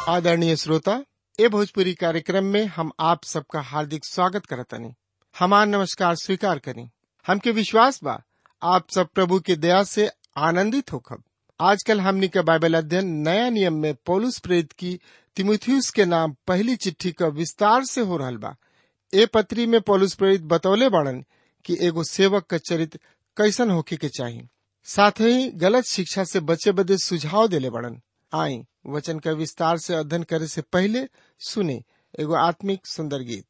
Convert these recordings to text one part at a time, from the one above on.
आदरणीय श्रोता ए भोजपुरी कार्यक्रम में हम आप सबका हार्दिक स्वागत करतनी हमार नमस्कार स्वीकार करी हमके विश्वास बा आप सब प्रभु के दया से आनंदित होखब आजकल हमनी के बाइबल अध्ययन नया नियम में पौलुस प्रेरित की तिमुथियुस के नाम पहली चिट्ठी का विस्तार से हो रहल बा ए पत्री में पौलुस प्रेरित बतौले बाड़न कि एगो सेवक का चरित्र कैसन होखे के चाही साथ ही गलत शिक्षा से बचे बदे सुझाव देले बड़न आई वचन का विस्तार से अध्ययन करे से पहले सुने एगो आत्मिक सुंदर गीत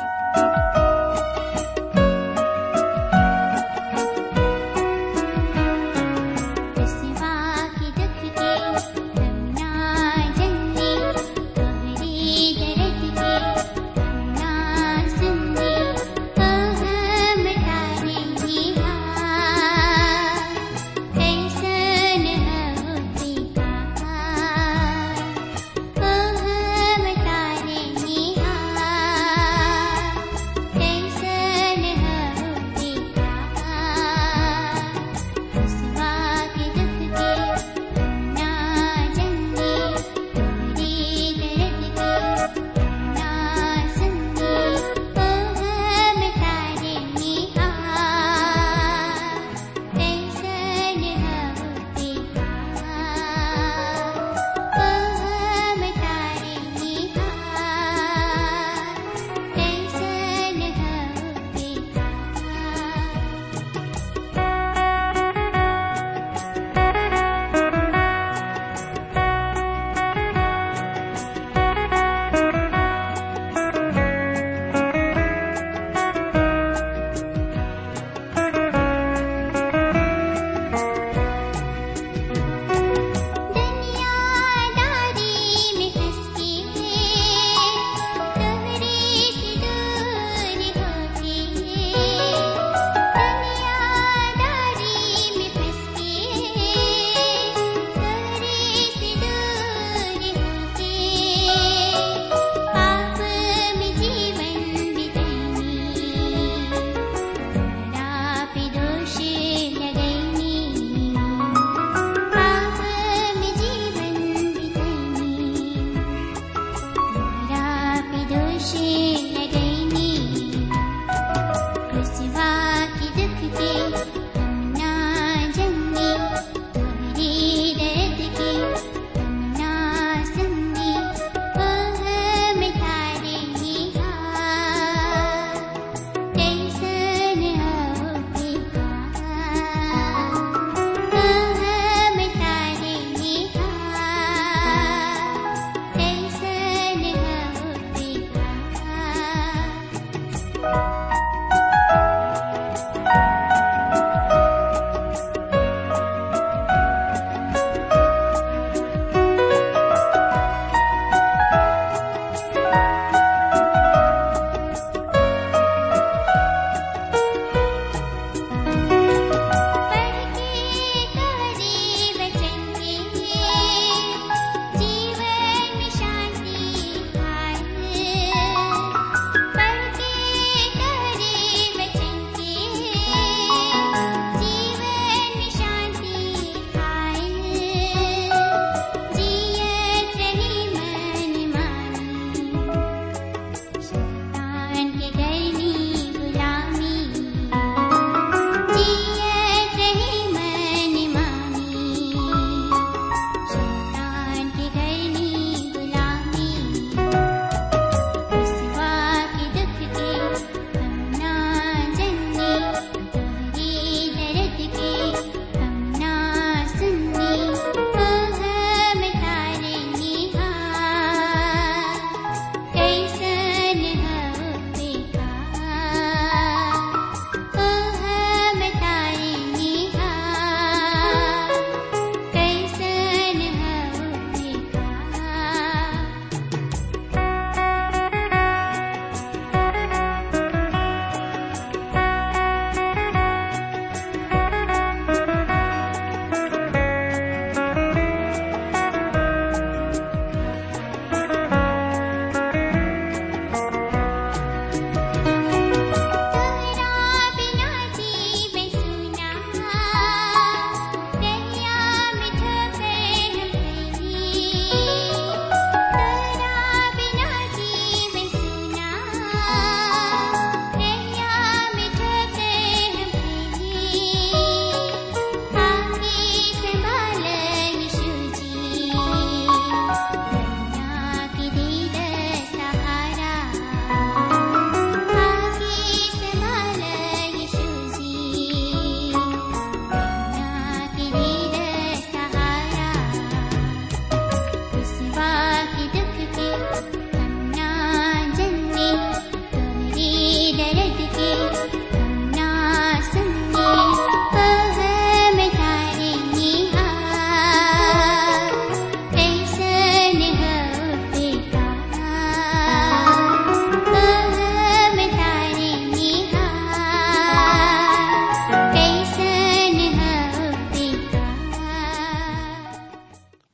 सिवा की दुख के हम ना जन्ने तोहरी दर्द के हम ना सुनने हम तारे निभा कैसन होती कहा हम तारे निभा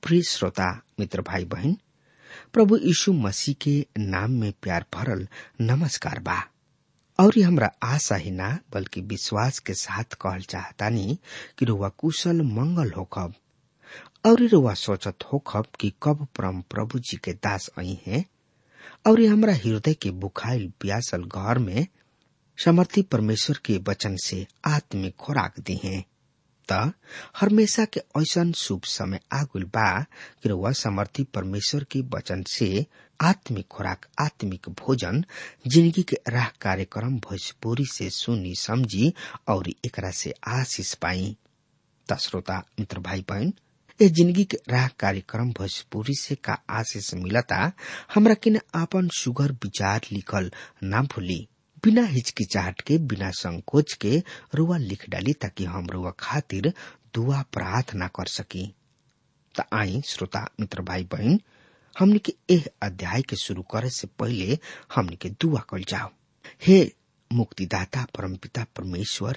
प्रिय श्रोता मित्र भाई बहन प्रभु यीशु मसीह के नाम में प्यार भरल नमस्कार बा और ये हमरा आशा ही ना बल्कि विश्वास के साथ कहल चाहतानी कि रुआ कुशल मंगल होखब और रुआ सोचत होखब कि कब परम प्रभु जी के दास आई हैं और ये हमरा हृदय के बुखाइल प्यासल घर में समर्थी परमेश्वर के वचन से आत्मिक खुराक दी हैं त हमेशा के ऐसन शुभ समय आगुल बा कि रउआ समर्थी परमेश्वर के वचन से आत्मिक खुराक आत्मिक भोजन जिंदगी के राह कार्यक्रम भोजपुरी से सुनी समझी और एकरा से आशीष पाई त श्रोता मित्र भाई बहन ए जिंदगी के राह कार्यक्रम भोजपुरी से का आशीष मिलता हमरा किन आपन सुगर विचार लिखल ना भूली बिना हिचकिचाहट के बिना संकोच के रुआ लिख डाली ताकि हम रुआ खातिर दुआ प्रार्थना कर सकी त आई श्रोता मित्र भाई बहन हमने के एह अध्याय के शुरू करे से पहले हमने के दुआ कल जाओ हे मुक्तिदाता परमपिता परमेश्वर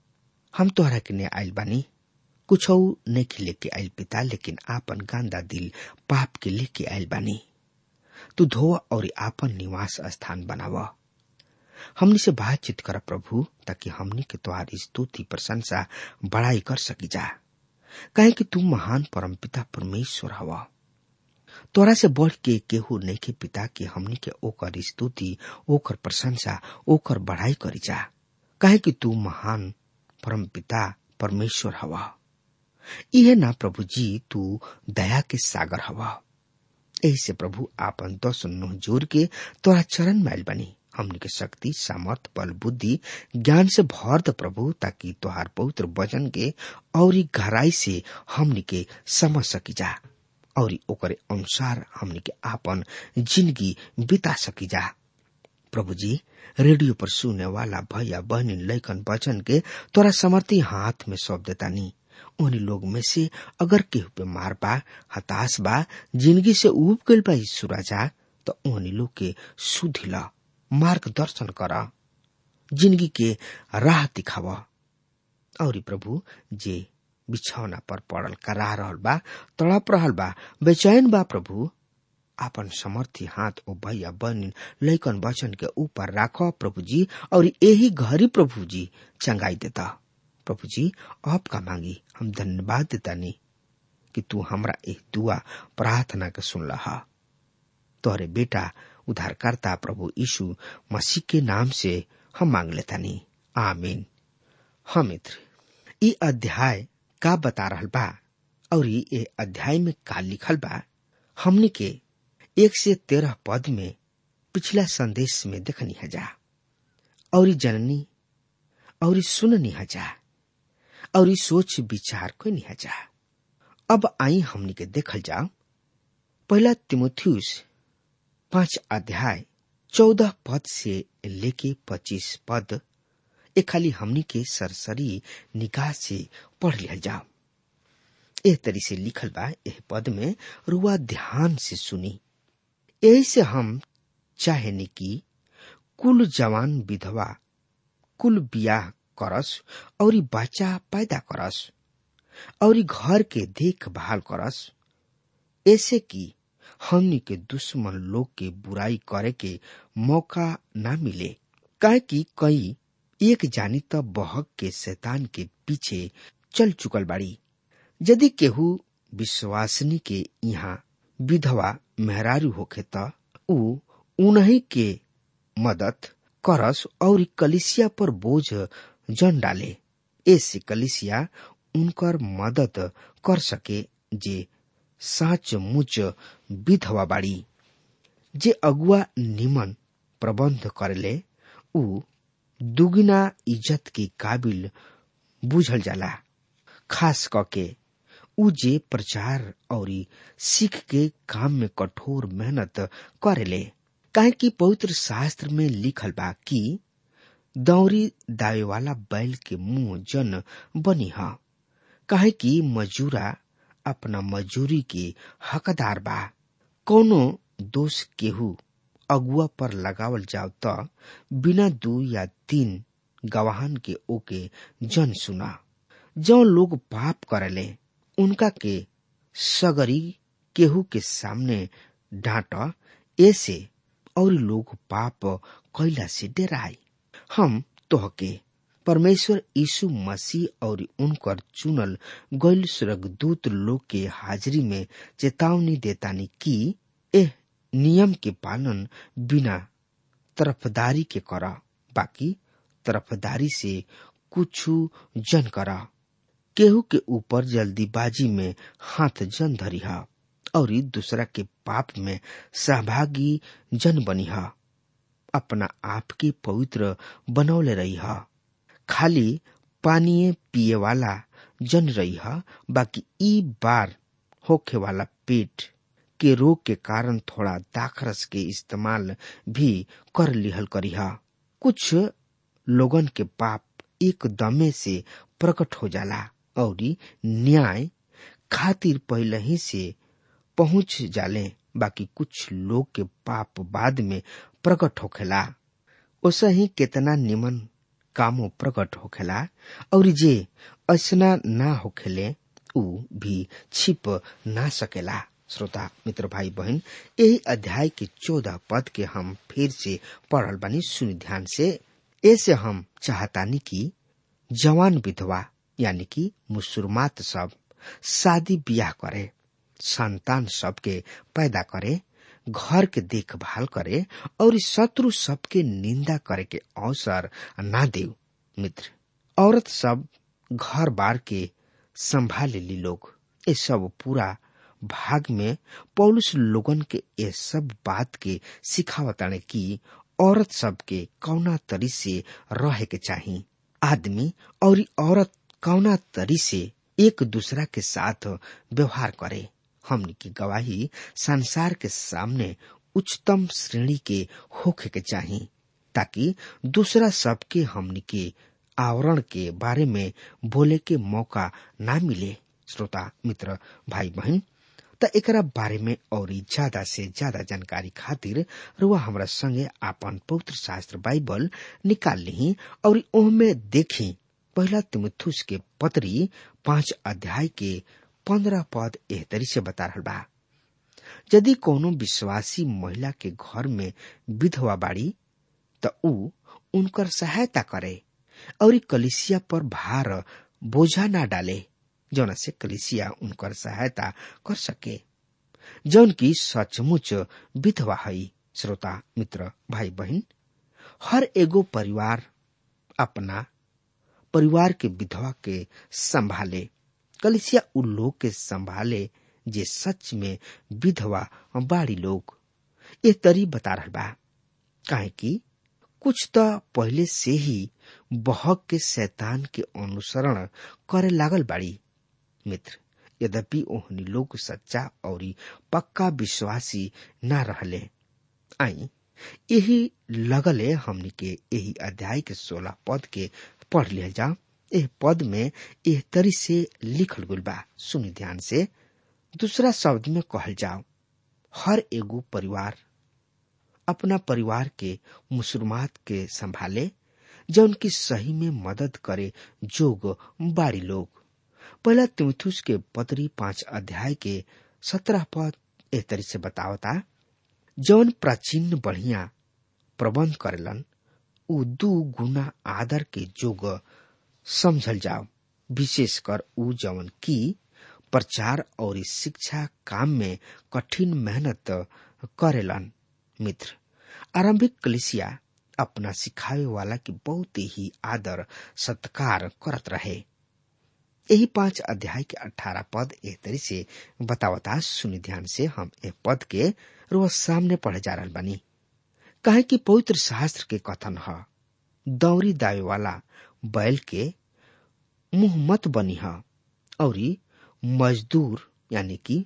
हम तोहरा के ने आयल बानी कुछ नहीं लेके आयल पिता लेकिन आपन गांदा दिल पाप के लेके आयल बानी तू धो और आपन निवास स्थान बनावा हमनी से बातचीत कर प्रभु ताकि हमनी के तुम्हारी स्तुति प्रशंसा बड़ाई कर सकी जा कहे कि तू महान परमपिता परमेश्वर हवा तोरा से बढ़ के केहू नहीं के पिता के हमनी के ओकर स्तुति ओकर प्रशंसा ओकर बढ़ाई करी जा कहे कि तू महान परमपिता परमेश्वर हवा इहे ना प्रभु जी तू दया के सागर हवा यही से प्रभु आपन दस नुह जोर के तोरा चरण मैल बनी हमनी के शक्ति सामर्थ बल बुद्धि ज्ञान से भर द प्रभु ताकि तोहार पवित्र वचन के और गहराई से हमनी के समझ सकी जा और ओकरे अनुसार हमनी के आपन जिंदगी बिता सकी जा प्रभु जी रेडियो पर सुने वाला भैया बहनी लैकन वचन के तोरा समर्थी हाथ में सौंप देता नी उन्हीं लोग में से अगर केहू पे मार बा हताश बा जिंदगी से उब गल बा सुराजा तो उन्हीं लोग के सुधिला मार्गदर्शन कर जिंदगी के राह दिखाव और प्रभु जे बिछौना पर पड़ल करा रहल बा तड़प रहल बा बेचैन बा प्रभु आपन समर्थी हाथ ओ भैया बहन लैकन वचन के ऊपर राखो प्रभु जी और यही घरी प्रभु जी चंगाई देता प्रभु जी आपका मांगी हम धन्यवाद देता नहीं कि तू हमरा एक दुआ प्रार्थना के सुन रहा तोहरे बेटा उद्धारकर्ता प्रभु यीशु मसीह के नाम से हम मांग लेता नहीं आमीन हाँ मित्र ये अध्याय का बता रहल बा और ये अध्याय में का लिखल बा हमने के एक से तेरह पद में पिछला संदेश में देखनी है जा और जननी और सुननी है जा और सोच विचार को नहीं है जा अब आई हमने के देखल जा पहला तिमोथियस पांच अध्याय चौदह पद से लेके पच्चीस पद ए खाली हमनी के सरसरी निगाह से पढ़ लिया जाओ एह तरी से लिखल बा एह पद में रुआ ध्यान से सुनी यही से हम चाहे कि कुल जवान विधवा कुल बियाह करस और बच्चा पैदा करस और घर के देखभाल करस ऐसे कि हमनी के दुश्मन लोग के बुराई करे के मौका ना मिले काहे कि कई एक जानी त बहक के शैतान के पीछे चल चुकल बाड़ी यदि केहू विश्वासनी के यहाँ विधवा मेहरारू होखे त ऊ उन्हीं के मदद करस और कलिसिया पर बोझ जन डाले ऐसे कलिसिया उनकर मदद कर सके जे साच मुच विधवा बाड़ी जे अगुआ निमन प्रबंध करले ऊ दुगुना इज्जत के काबिल बुझल जाला खास करके ऊ जे प्रचार और सीख के काम में कठोर मेहनत करेले काहे कि पवित्र शास्त्र में लिखल बा कि दौरी दावे वाला बैल के मुंह जन बनी ह काहे कि मजूरा अपना मजूरी के हकदार बा कोनो दोष केहू अगुआ पर लगावल जाव त बिना दू या तीन गवाहन के ओके जन सुना जो लोग पाप करले उनका के सगरी केहू के सामने डांट ऐसे और लोग पाप कैला से डराए हम तोहके परमेश्वर यीशु मसीह और उनकर चुनल गैल स्वर्गदूत लोग के हाजिरी में चेतावनी देतानी कि एह नियम के पालन बिना तरफदारी के करा बाकी तरफदारी से कुछ जन करा केहू के ऊपर जल्दीबाजी में हाथ जन धरी हा और दूसरा के पाप में सहभागी जन बनी हा अपना आप के पवित्र बनौले रही हा खाली पानी पिए वाला जन रही हा बाकी ई बार होखे वाला पेट के रोग के कारण थोड़ा दाखरस के इस्तेमाल भी कर लिहल करी हा कुछ लोगन के पाप एक दमे से प्रकट हो जाला और न्याय खातिर पहले ही से पहुंच जाले बाकी कुछ लोग के पाप बाद में प्रकट होखेला ओसा ही केतना निमन कामो प्रकट होखेला और जे ऐसना ना होखेले उ भी छिप ना सकेला श्रोता मित्र भाई बहन यही अध्याय के चौदह पद के हम फिर से पढ़ल बानी सुनि ध्यान से ऐसे हम चाहतानी कि जवान विधवा यानी कि मुसुरमात सब शादी ब्याह करे संतान सबके पैदा करे घर के देखभाल करे और शत्रु सबके निंदा करे के अवसर ना दे मित्र औरत सब घर बार के संभाल ली लोग ये सब पूरा भाग में पौलुस लोगन के ये सब बात के सिखावताने की औरत सबके कौना तरी से रहे के चाही आदमी और औरत कौना तरी से एक दूसरा के साथ व्यवहार करे हमनी की गवाही संसार के सामने उच्चतम श्रेणी के होखे के चाही ताकि दूसरा सबके हमनी के आवरण के बारे में बोले के मौका ना मिले श्रोता मित्र भाई बहन त एकरा बारे में और ज्यादा से ज्यादा जानकारी खातिर रुआ हमरा संगे आपन पवित्र शास्त्र बाइबल निकाल ली और ओहमे देखी पहला तिमुथुस के पत्री पांच अध्याय के पंद्रह पद एह तरी से बता रहा बा यदि कोनो विश्वासी महिला के घर में विधवा बाड़ी त ऊ उनकर सहायता करे और कलिसिया पर भार बोझा ना डाले जौन से कलिसिया उनकर सहायता कर सके जौन की सचमुच विधवा हई श्रोता मित्र भाई बहन हर एगो परिवार अपना परिवार के विधवा के संभाले कलिसिया उ लोग के संभाले जे सच में विधवा बाड़ी लोग ये तरी बता रहा बा काहे कि कुछ तो पहले से ही बहक के शैतान के अनुसरण करे लागल बाड़ी मित्र यद्यपि ओहनी लोग सच्चा और पक्का विश्वासी ना रहले आई यही लगले हमनी के यही अध्याय के सोलह पद के पढ़ लिया जा एह पद में एह तरी से लिखल गुल बा सुनी ध्यान से दूसरा शब्द में कहल जाओ हर एगो परिवार अपना परिवार के मुसलमात के संभाले जो उनकी सही में मदद करे जोग बाड़ी लोग पहला तिमुथुस के पत्री पांच अध्याय के सत्रह पद एह तरी से बतावता जौन प्राचीन बढ़िया प्रबंध करेलन उ दू गुना आदर के जोग समझल जाओ विशेषकर उ जवन की प्रचार और शिक्षा काम में कठिन मेहनत करेलन मित्र आरंभिक कलिसिया अपना सिखावे वाला की बहुत ही आदर सत्कार करत रहे यही पांच अध्याय के अठारह पद एक तरी से बतावता सुनि ध्यान से हम ए पद के रोज सामने पढ़े जा रहा बनी कहे कि पवित्र शास्त्र के कथन है दौरी दावे वाला बैल के मुंह मत बनी है और मजदूर यानी कि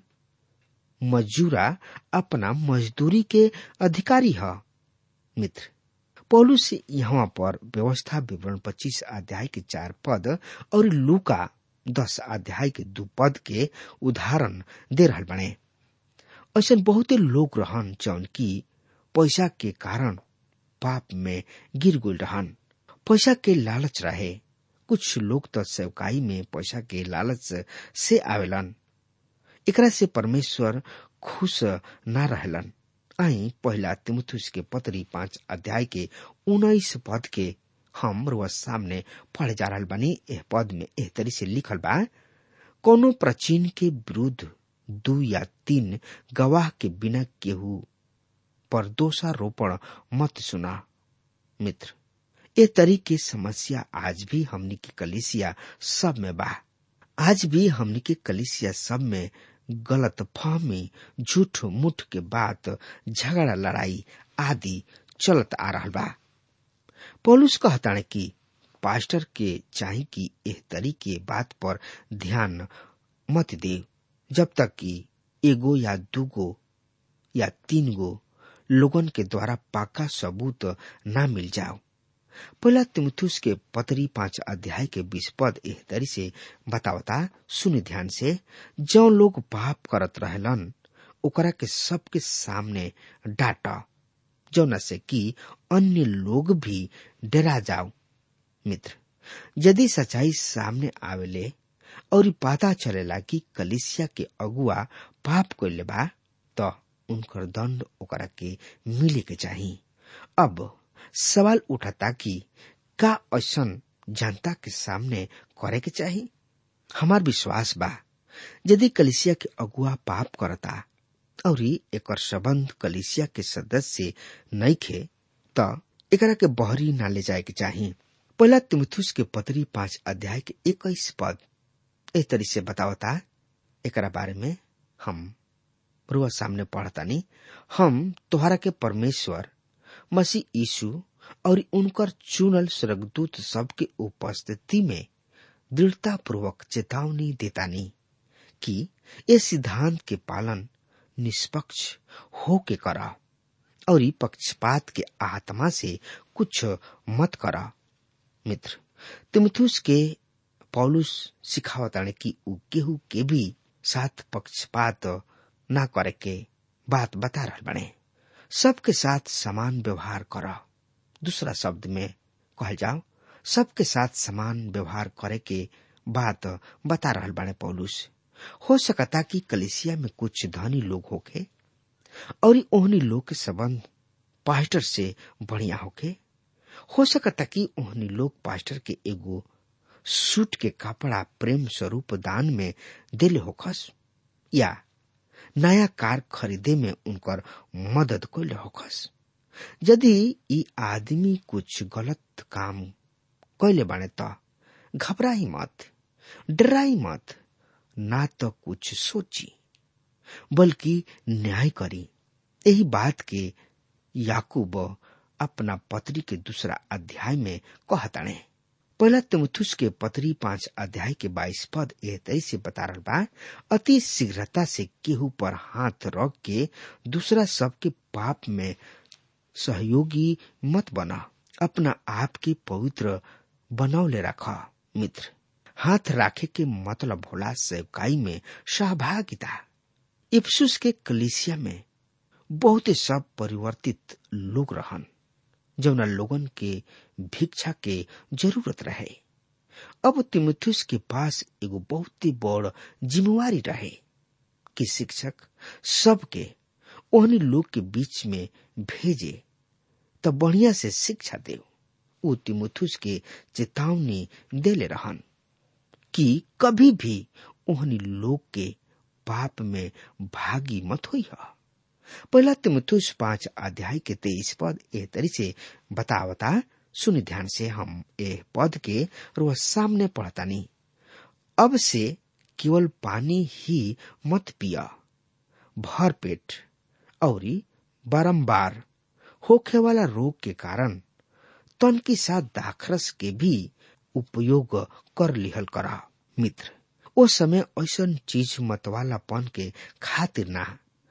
मजूरा अपना मजदूरी के अधिकारी है मित्र पौलुस यहाँ पर व्यवस्था विवरण पच्चीस अध्याय के चार पद और लूका दस अध्याय के दू पद के उदाहरण दे रहा बने ऐसा बहुते लोग रहन जौन की पैसा के कारण पाप में गिर गुल रहन पैसा के लालच रहे कुछ लोग तो सेवकाई में पैसा के लालच से आवेलन एकरा से परमेश्वर खुश ना रहलन आई पहला तिमुथुस के पत्री पांच अध्याय के उन्नीस पद के हम रुआ सामने पढ़े जा रहा बनी एह पद में एह तरी से लिखल बा कोनो प्राचीन के विरुद्ध दू या तीन गवाह के बिना केहू पर दोषारोपण मत सुना मित्र ए तरी के समस्या आज भी हमनी के कलिसिया सब में बा आज भी हमनी के कलिसिया सब में गलत फहमी झूठ मुठ के बात झगड़ा लड़ाई आदि चलत आ रहा बा पौलुस कहताने कि पास्टर के चाहे कि एह तरी के बात पर ध्यान मत दे जब तक कि एगो या दूगो या तीन गो लोगन के द्वारा पाका सबूत ना मिल जाओ पहला तिमुथुस के पतरी पांच अध्याय के बीस पद एह तरी से बतावता सुन ध्यान से जो लोग पाप करत रहलन ओकरा के सबके सामने डाटा जौना से कि अन्य लोग भी डरा जाओ मित्र यदि सच्चाई सामने आवेले और पता चलेला कि कलिसिया के अगुआ पाप कैले बा तो उनकर दंड ओकरा के मिले के चाही अब सवाल उठाता कि का ऐसन जनता के सामने करे के चाही हमार विश्वास बा यदि कलिसिया के अगुआ पाप करता और एकर संबंध कलिसिया के सदस्य नहीं खे त एकरा के बहरी ना ले जाए के चाही पहला तिमुथुस के पतरी पांच अध्याय के इक्कीस पद एह तरी से बतावता एकरा बारे में हम रुआ सामने पढ़तानी हम तोहरा के परमेश्वर मसीह यीशु और उनकर चुनल स्वर्गदूत सबके उपस्थिति में दृढ़ता पूर्वक चेतावनी देतानी कि ये सिद्धांत के पालन निष्पक्ष हो के करा और पक्षपात के आत्मा से कुछ मत करा मित्र तिमुथुस के पौलुस सिखावताने कि उ केहू के भी साथ पक्षपात ना करे के बात बता रहा बने सबके साथ समान व्यवहार करा दूसरा शब्द में कहल जाओ सबके साथ समान व्यवहार करे के बात बता रहा बाने पौलुस हो सकता कि कलिसिया में कुछ धनी लोग होके और ओहनी लोग के संबंध पास्टर से बढ़िया होके हो सकता कि ओहनी लोग पास्टर के एगो सूट के कपड़ा प्रेम स्वरूप दान में दिले होखस या नया कार खरीदे में उनकर मदद कैले होखस यदि ई आदमी कुछ गलत काम कैले बाने त घबराई मत डराई मत ना तो कुछ सोची बल्कि न्याय करी यही बात के याकूब अपना पत्री के दूसरा अध्याय में कहताणे पहला तिमुथुस के पत्री पांच अध्याय के बाईस पद एह तरी से बता रहा बा अति शीघ्रता से केहू पर हाथ रख के दूसरा सबके पाप में सहयोगी मत बना अपना आप के पवित्र बनौले रखा मित्र हाथ राखे के मतलब होला सेवकाई में सहभागिता इफ्सुस के कलिसिया में बहुत सब परिवर्तित लोग रहन जौना लोगन के भिक्षा के जरूरत रहे अब तिमुथुस के पास एगो बहुत ही बड़ जिम्मेवारी रहे कि शिक्षक सबके ओहनी लोग के बीच में भेजे तो बढ़िया से शिक्षा दे उ तिमुथुस के चेतावनी देले रहन कि कभी भी ओहनी लोग के पाप में भागी मत हुई है पहला तिमुथुस पांच अध्याय के तेईस पद ए तरी से बतावता सुन ध्यान से हम ए पद के रोज सामने पढ़तानी अब से केवल पानी ही मत पिया भर पेट और बारंबार होखे वाला रोग के कारण तन के साथ दाखरस के भी उपयोग कर लिहल करा मित्र ओ समय ऐसा चीज मतवालापन के खातिर ना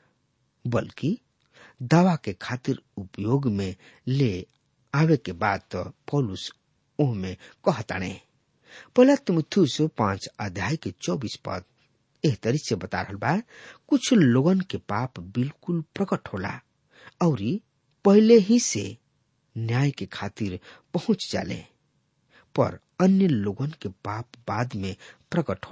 बल्कि दवा के खातिर उपयोग में ले आवे के बाद तो पौलुस ओह में कहताने पहला तिमुथुस पांच अध्याय के चौबीस पद एह तरी से बता रहा बा कुछ लोगन के पाप बिल्कुल प्रकट होला और पहले ही से न्याय के खातिर पहुंच जाले पर अन्य लोगन के पाप बाद में प्रकट होला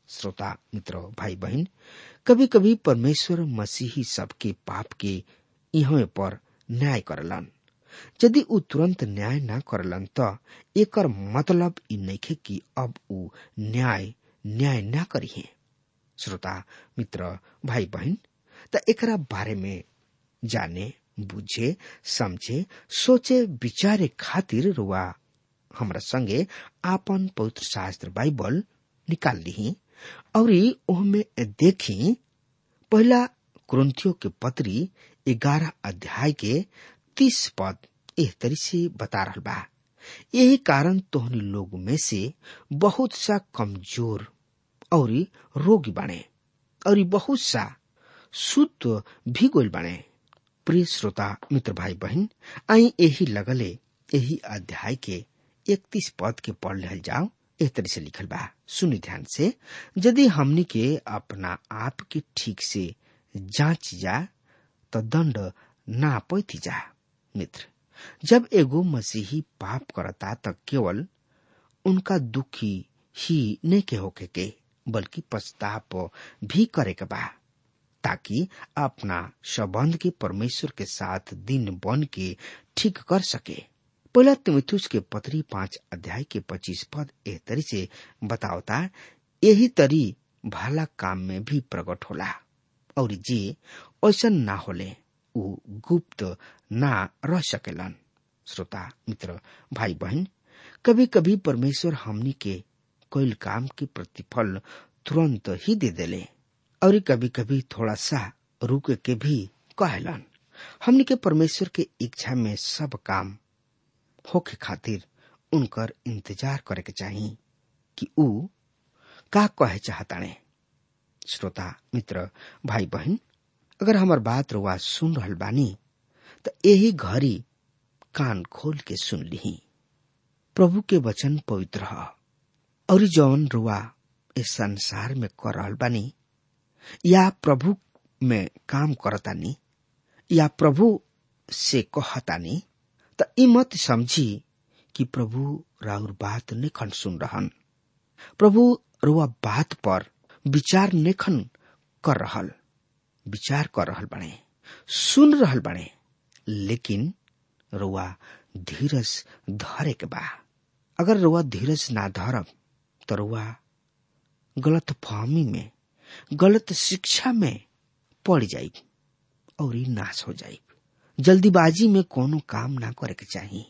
श्रोता मित्र भाई बहन कभी कभी परमेश्वर मसीही सबके पाप के इहवे पर न्याय करलन यदि ऊ तुरंत न्याय न करलन त एकर मतलब ई नइखे कि अब ऊ न्याय न्याय न करिहे श्रोता मित्र भाई बहन त एकरा बारे में जाने बुझे समझे सोचे विचारे खातिर रुआ हमरा संगे आपन पवित्र शास्त्र बाइबल निकाल ली और ओहमे देखी पहला क्रंथियो के पत्री ग्यारह अध्याय के तीस पद एह तरी से बता रहा बा यही कारण तोहनी लोग में से बहुत सा कमजोर और रोगी बने और बहुत सा शुद्ध भी गोल बने प्रिय श्रोता मित्र भाई बहन आई यही लगले यही अध्याय के इकतीस पद के पढ़ ले जाओ एक तरह से लिखल बा सुनी ध्यान से यदि हमनी के अपना आप के ठीक से जांच जा तो दंड ना पैती जा मित्र जब एगो मसीही पाप करता तो केवल उनका दुखी ही नहीं के होके के बल्कि पछताप भी करे के बा ताकि अपना संबंध के परमेश्वर के साथ दिन बन के ठीक कर सके पहला तिमिथुस के पत्री पांच अध्याय के पच्चीस पद एह तरी से बतावता यही तरी भला काम में भी प्रकट होला और जे ऐसा ना होले उ गुप्त ना रह सकेलन श्रोता मित्र भाई बहन कभी कभी परमेश्वर हमनी के कोई काम के प्रतिफल तुरंत ही दे देले और कभी कभी थोड़ा सा रुक के भी कहलन हमनी के परमेश्वर के इच्छा में सब काम होके खातिर उनकर इंतजार करे के चाही कि ऊ का कहे चाहताने श्रोता मित्र भाई बहन अगर हमार बात रुआ सुन रहल बानी तो यही घड़ी कान खोल के सुन ली प्रभु के वचन पवित्र ह और जौन रुआ इस संसार में कर रहल बानी या प्रभु में काम करतानी या प्रभु से कहतानी त ई मत समझी कि प्रभु राउर बात नेखन सुन रहन प्रभु रुआ बात पर विचार नेखन कर रहल विचार कर रहल बने सुन रहल बने लेकिन रुआ धीरज धरे के बा अगर रुआ धीरज ना धरब तो रुआ गलत फहमी में गलत शिक्षा में पड़ जाई और ई नाश हो जाई जल्दीबाजी में कोनो काम ना करे के चाहिए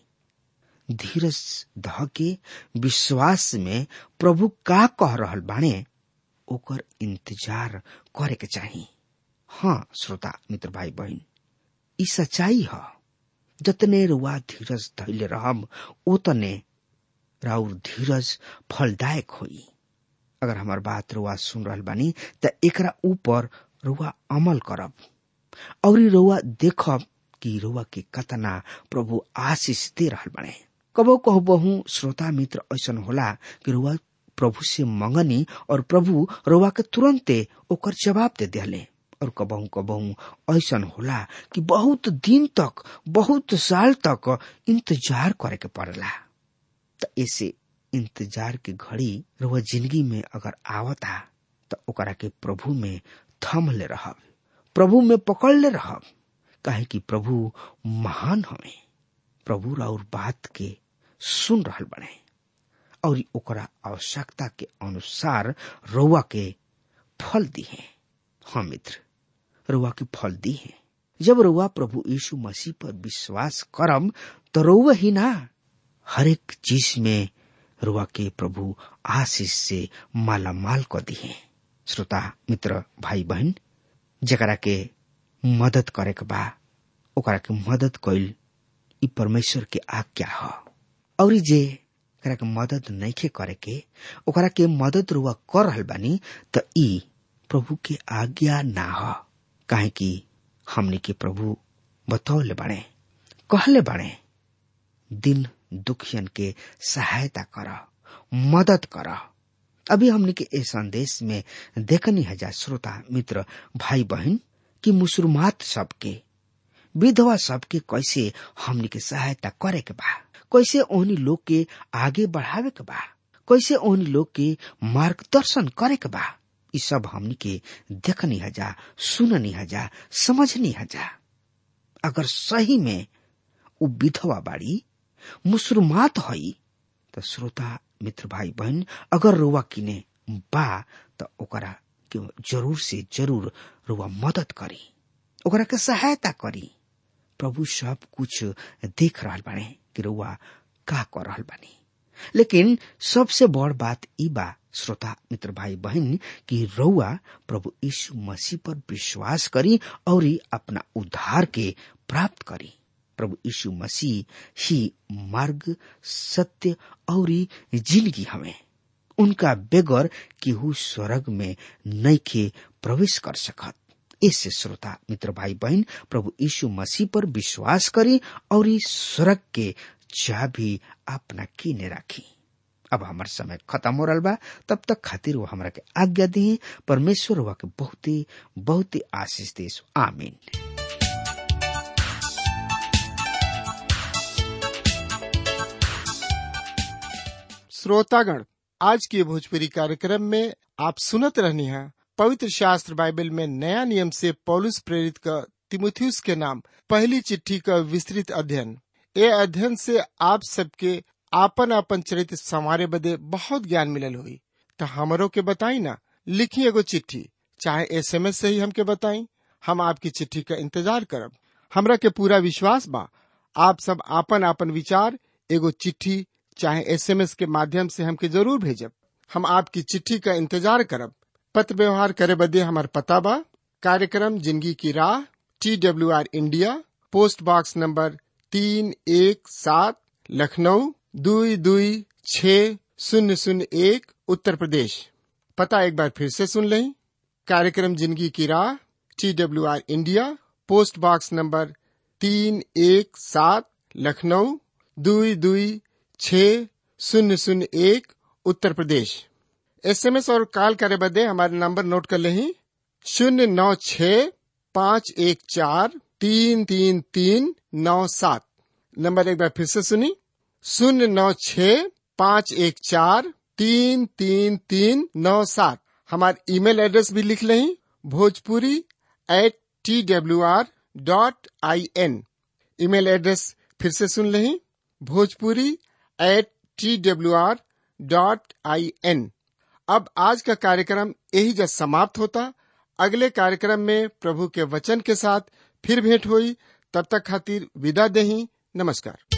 धीरज ध के विश्वास में प्रभु का कह रहल बाणे ओकर इंतजार करे के चाहिए हाँ श्रोता मित्र भाई बहन ई सच्चाई ह जतने रुआ धीरज धैले रहब ओतने राउर धीरज फलदायक होई अगर हमार बात रुआ सुन रहल बानी त एकरा ऊपर रुआ अमल करब और रुआ देखब कि रुआ के कतना प्रभु आशीष दे रहल बने कबो कहबहू श्रोता मित्र ऐसन होला कि रुआ प्रभु से मंगनी और प्रभु रुआ के तुरंते ओकर जवाब दे दिले और कबहू कबहू ऐसन होला कि बहुत दिन तक बहुत साल तक इंतजार करे के पड़ला त ऐसे इंतजार के घड़ी रुआ जिंदगी में अगर आवता त ओकरा के प्रभु में थम ले रहब प्रभु में पकड़ ले रहब काहे कि प्रभु महान हमें प्रभु राउर बात के सुन रहल बने और ओकरा आवश्यकता के अनुसार रउआ के फल दी है हाँ मित्र रउआ के फल दी है जब रउआ प्रभु यीशु मसीह पर विश्वास करम तो रउआ ही ना हर एक चीज में रुआ के प्रभु आशीष से माला माल कर दी है श्रोता मित्र भाई बहन जकरा के मदद करे के बा ओकरा के मदद कइल ई परमेश्वर के आज्ञा ह और जे एकरा के मदद नइखे करे के ओकरा के मदद रुआ कर रहल बानी त ई प्रभु के आज्ञा ना ह काहे कि हमनी के प्रभु बतौले बाड़े कहले बाड़े दिन दुखियन के सहायता कर मदद कर अभी हमने के ए संदेश में देखनी है श्रोता मित्र भाई बहन कि मुसलमात सबके विधवा सबके कैसे हमने के सहायता करे के बा कैसे ओहनी लोग के आगे बढ़ावे के बा कैसे उन लोग के मार्गदर्शन करे के बा ई सब हमनी के देखनी हजा सुननी हजा समझनी हजा अगर सही में उ विधवा बाड़ी मुसलमात हई त श्रोता मित्र भाई बहन अगर रुआ किने बा त ओकरा के जरूर से जरूर रुआ मदद करी ओकरा के सहायता करी प्रभु सब कुछ देख रहल बाने कि रुआ का कर रहल बानी लेकिन सबसे बड़ बात ई बा श्रोता मित्र भाई बहन कि रउआ प्रभु यीशु मसीह पर विश्वास करी और अपना उद्धार के प्राप्त करी प्रभु यीशु मसीह ही मार्ग सत्य और जिंदगी हमें उनका बेगर केहू स्वर्ग में नैखे प्रवेश कर सकत इससे श्रोता मित्र भाई बहन प्रभु यीशु मसीह पर विश्वास करी और स्वर्ग के चाबी अपना कीने राखी अब हमार समय खत्म हो रहा बा तब तक खातिर वो हमरा के आज्ञा दी परमेश्वर हुआ के बहुत ही बहुत ही आशीष देश आमीन श्रोतागण आज के भोजपुरी कार्यक्रम में आप सुनत रहनी है पवित्र शास्त्र बाइबल में नया नियम से पौलुस प्रेरित का तिमुथियुस के नाम पहली चिट्ठी का विस्तृत अध्ययन ये अध्ययन से आप सबके आपन आपन चरित्र संवारे बदे बहुत ज्ञान मिलल हुई तो हमरों के बताई ना लिखी एगो चिट्ठी चाहे एसएमएस से ही हमके बताई हम आपकी चिट्ठी का इंतजार करब हमरा के पूरा विश्वास बा आप सब आपन आपन विचार एगो चिट्ठी चाहे एसएमएस के माध्यम से हमके जरूर भेजब हम आपकी चिट्ठी का इंतजार करब पत्र व्यवहार करे बदे हमार पता बा कार्यक्रम जिंदगी की राह T W R India post box number तीन एक सात लखनऊ दुई दुई छ शून्य शून्य एक उत्तर प्रदेश पता एक बार फिर से सुन लें कार्यक्रम जिंदगी की राह T W R India post box number तीन एक सात लखनऊ दुई दुई छ शून्य शून्य एक उत्तर प्रदेश एसएमएस और कॉल करे बदे हमारे नंबर नोट कर लें शून्य नौ छ पाँच एक चार तीन तीन तीन नौ सात नंबर एक बार फिर से सुनी शून्य नौ छ पाँच एक चार तीन तीन तीन नौ सात हमारे ईमेल एड्रेस भी लिख लें Bhojpuri at T W R dot I N email address फिर से सुन लें Bhojpuri at T W R dot I N अब आज का कार्यक्रम यही जब समाप्त होता अगले कार्यक्रम में प्रभु के वचन के साथ फिर भेंट हुई तब तक खातिर विदा दही नमस्कार